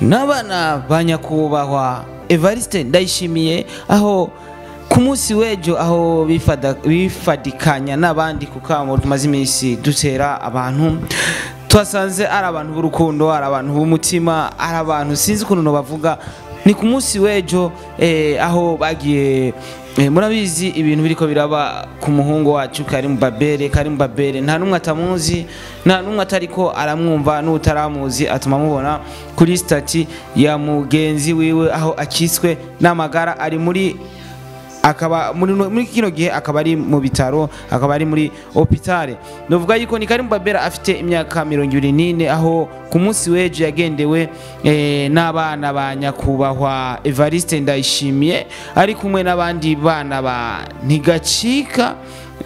n'abana ba nyakubahwa evariste ndayishimiye aho ku munsi w'ejo aho bifada- bifadikanya n'abandi ku kamo tumaze iminsi dutera abantu twasanze ari abantu b'urukundo ari abantu b'umutima ari abantu sinzi ukuntu bavuga ni ku munsi w'ejo eh, aho bagiye eh, murabizi ibintu biriko biraba ku muhungu wacu Karim Babere Karim Babere nta numwe atamuzi nta numwe atariko aramwumva n'utaramuzi atuma mubona kuri stati ya mugenzi wiwe aho akiswe n'amagara ari muri akaba muri muri kino gihe akaba ari mu bitaro akaba ari muri hopitale novuga yuko ni Karim Babera afite imyaka mirongo ibiri n'ine aho ku munsi w'ejo yagendewe eh, n'abana ba nyakubahwa Evariste Ndayishimiye ari kumwe n'abandi bana ba Ntigacika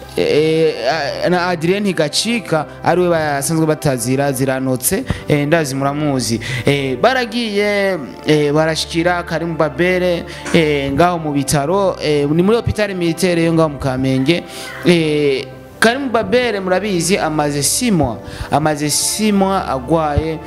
eh, na Adrien Ntigacika ariwe basanzwe batazira ziranotse eh, ndazi muramuzi eh, baragiye eh, barashikira Karim Babere eh, ngaho mu bitaro eh, ni muri hopitale militaire yo ngaho mu Kamenge eh, Karim Babere murabizi amaze simwa amaze simwa agwaye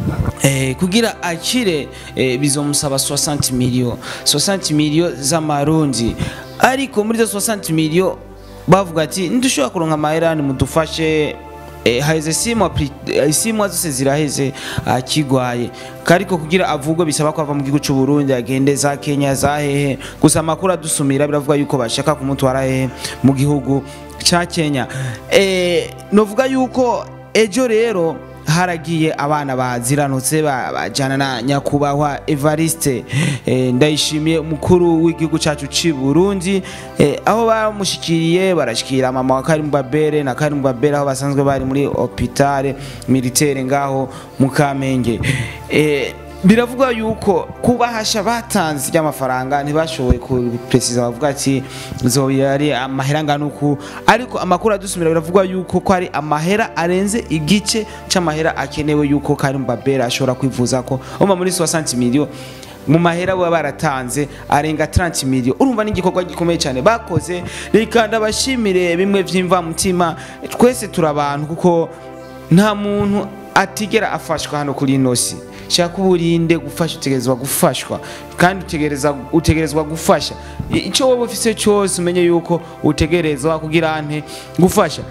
eh, kugira akire eh, bizomusaba 60 million 60 million z'amarundi ariko muri zo 60 million bavuga ati ntidushobora kuronka amahera nimudufashe eh, haheze simwa pri- eh, simwa zose ziraheze akigwaye kariko kugira avugwe bisaba ko ava mu gihugu cy'u Burundi agende za Kenya za hehe gusa amakuru adusumira biravuga yuko bashaka kumutwara hehe mu gihugu ca Kenya eh, novuga yuko ejo rero haragiye abana baziranutse ba- bajana na nyakubahwa Evariste eh, ndayishimiye umukuru w'igihugu cyacu ci Burundi eh, aho bamushikiriye barashikira mama wa Karim Babere na Karim Babere aho basanzwe bari muri hopitale militaire ngaho mu Kamenge eh, biravugwa yuko kubahasha batanze ry'amafaranga ntibashoboye kupresiza bavuga ati zoba ari amahera angana uku ariko amakuru adusumira biravugwa yuko ko ari amahera arenze igice c'amahera akenewe yuko Karim Babera ashobora kwivuza ko umva muri 60 million mu mahera baba baratanze arenga 30 million urumva n'igikorwa gikomeye cyane bakoze reka ndabashimire bimwe vy'imva mutima twese turabantu kuko nta muntu atigera afashwa hano kuri ino si shaka uburinde gufasha utegerezwa gufashwa kandi utegereza utegerezwa gufasha I- icyo wowe ufise cyose umenye yuko utegerezwa kugira ante gufasha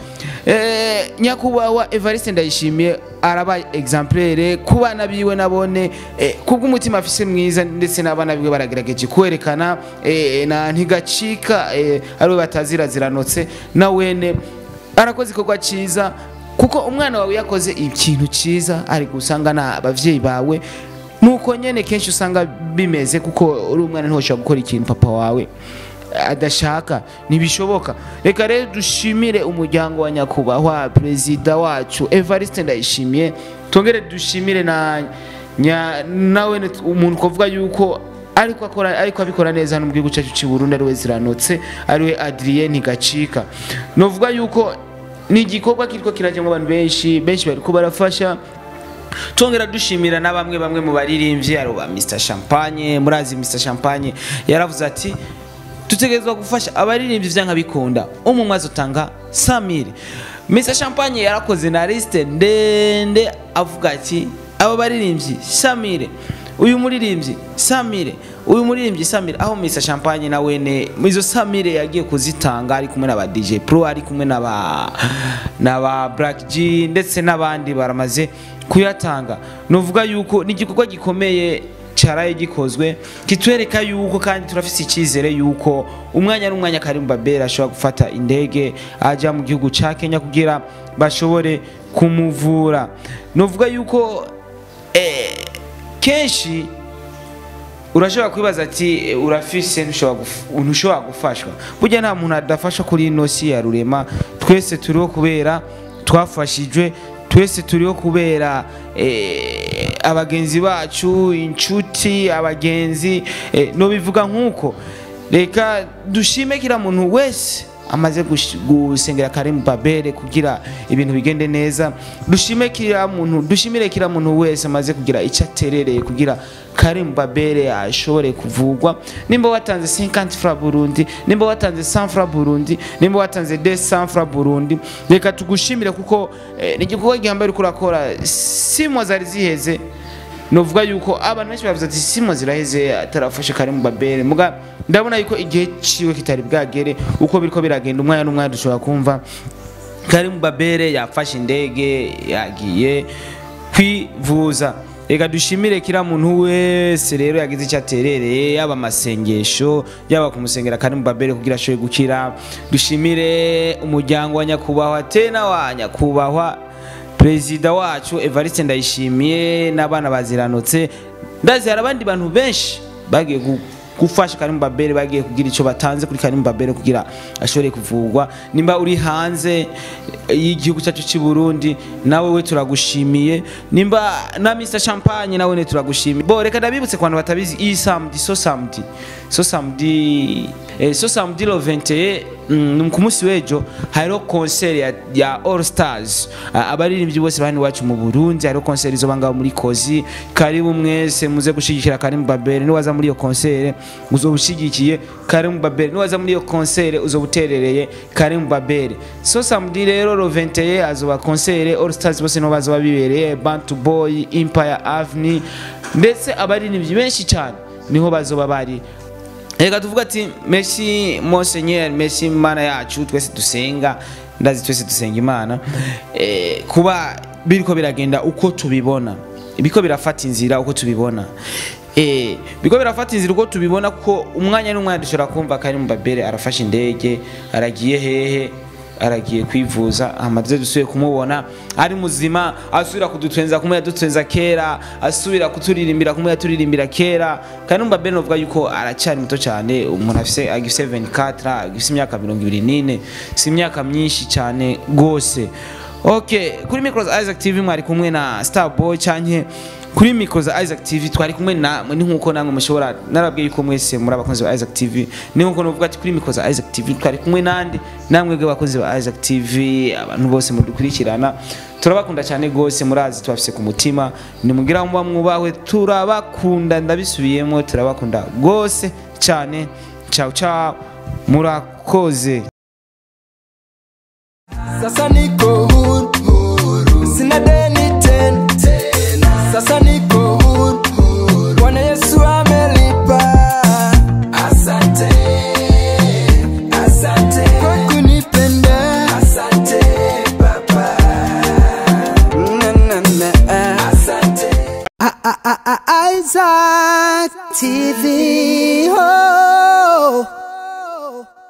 eh, nyakubahwa Evariste Ndayishimiye arabaye exemplaire ku bana biwe nabone eh, kubw'umutima afise mwiza ndetse n'abana biwe baragerageje kwerekana eh, na ntigacika eh, ariwe batazira ziranotse na wene arakoze ikorwa cyiza kuko umwana wawe yakoze ikintu cyiza ari gusanga na abavyeyi bawe nuko nyene kenshi usanga bimeze kuko uri umwana ntiwoshobora gukora ikintu papa wawe adashaka ntibishoboka reka rero dushimire umuryango wa nyakubahwa perezida wacu Evariste Ndayishimiye tongere dushimire na nya, nawe ne- umuntu kuvuga yuko ariko akora ariko abikora neza hano mu gihugu cyacu cy'u Burundi ariwe ziranotse ariwe Adrien Ntigacika novuga yuko ni igikorwa kiriko kirajyamo abantu benshi benshi bariko barafasha tongera dushimira na bamwe bamwe mu baririmbyi aro ba Mr Champagne murazi Mr Champagne yaravuze ati tutegerezwa gufasha abaririmbyi vyanka bikunda umwe umwe azotanga 100000 Mr Champagne yarakoze na liste ndende avuga ati abo baririmbyi 100000 uyu muririmbyi Samire uyu muririmbyi Samire aho Mr Champagne na wene izo Samire yagiye kuzitanga ari kumwe na ba DJ Pro ari kumwe na ba na ba Black G ndetse n'abandi baramaze kuyatanga novuga yuko ni igikorwa gikomeye cyaraye gikozwe kitwereka yuko kandi turafise icyizere yuko umwanya n'umwanya Karim Babera ashobora gufata indege ajya mu gihugu ca Kenya kugira bashobore kumuvura novuga yuko eh, kenshi urashobora kwibaza ati eh, urafise ntushobora guf- ntushobora gufashwa burya nta muntu adafasha kuri ino si ya rurema twese turiho kubera twafashijwe twese turiho kubera eh, abagenzi bacu inshuti abagenzi eh, nobivuga nk'uko reka dushime kila muntu wese amaze gush- gusengera Karim Babere kugira ibintu bigende neza dushime kila muntu dushimire kila muntu wese amaze kugira icyo aterereye kugira Karim Babere ashobore kuvugwa nimba watanze 50 francs Burundi nimba watanze 100 francs Burundi nimba watanze 200 francs Burundi reka tugushimire kuko eh, ni igikorwa gihambaye uriko urakora simwa zari ziheze novuga yuko abantu benshi bavuze ati simo ziraheze atarafashe Karim Babere muga ndabona yuko igihe ciwe kitari bwagere uko biriko biragenda umwanya n'umwanya dushobora kumva Karim Babere yafashe indege yagiye kwivuza reka dushimire kira muntu wese rero yagize icyo aterereye yaba amasengesho yaba kumusengera Karim Babere kugira ashobore gukira dushimire umuryango wa nyakubahwa tena wa nyakubahwa perezida wacu Evariste Ndayishimiye n'abana baziranutse ndazi hari abandi bantu benshi bagiye gu- gufasha Karim Babere bagiye kugira icyo batanze kuri Karim Babere kugira ashobore kuvurwa nimba uri hanze y'igihugu cyacu cy'i Burundi nawe we turagushimiye nimba na Mr Champagne nawe ne turagushimiye bo reka ndabibutse ku bantu batabizi iyi samedi so samedi so samedi eh, so samedi lo 21 mm, ku munsi w'ejo hariho concert ya, ya All Stars Ah, abaririmbyi bose bani wacu mu Burundi hariho concert izoba ngaho muri Kozi karibu mwese muze gushigikira Karim Babere niwaza muri iyo concert uzoba ushigikiye Karim Babere niwaza muri iyo concert uzoba uterereye Karim Babere so samedi rero lo 21 azoba concert All Stars bose niho bazoba bibereye Bantu Boy Empire Avenue ndetse abaririmbyi benshi cyane niho bazoba bari reka tuvuga ati merci monseigneur merci mana yacu twese dusenga ndazi twese dusenga imana eh, kuba biriko biragenda uko tubibona biriko birafata inzira uko tubibona eh, biriko birafata inzira uko tubibona kuko umwanya n'umwanya dushobora kumva Karim Babere arafashe indege aragiye hehe aragiye kwivuza amaze dusuye kumubona ari muzima asubira kudutwenza kumwe yadutwenza kera asubira kuturirimbira kumwe yaturirimbira kera kandi umva Ben uvuga yuko aracyari muto cyane umuntu afise agifise 24 agifise imyaka 24 si imyaka myinshi cyane gose okay kuri Micros Isaac TV mwari kumwe na Starboy cyanke kuri mikro za Isaac TV twari kumwe na ni nkuko namwe mushobora narabwiye yuko mwese muri abakunzi ba Isaac TV ni nkuko nuvuga ati kuri mikro za Isaac TV twari kumwe nande namwe bwe bakunzi ba Isaac TV abantu bose mudukurikirana turabakunda cyane gose murazi tubafise ku mutima nimugira muba mwubawe turabakunda ndabisubiyemo turabakunda gose cyane ciao ciao murakoze Sasa niko huru, huru. Sina deni tena, tena. Sasa niko huru, huru. Bwana Yesu amelipa. Asante, asante kwa kunipenda. Asante Baba. Na, na, na. Asante. Isaac TV.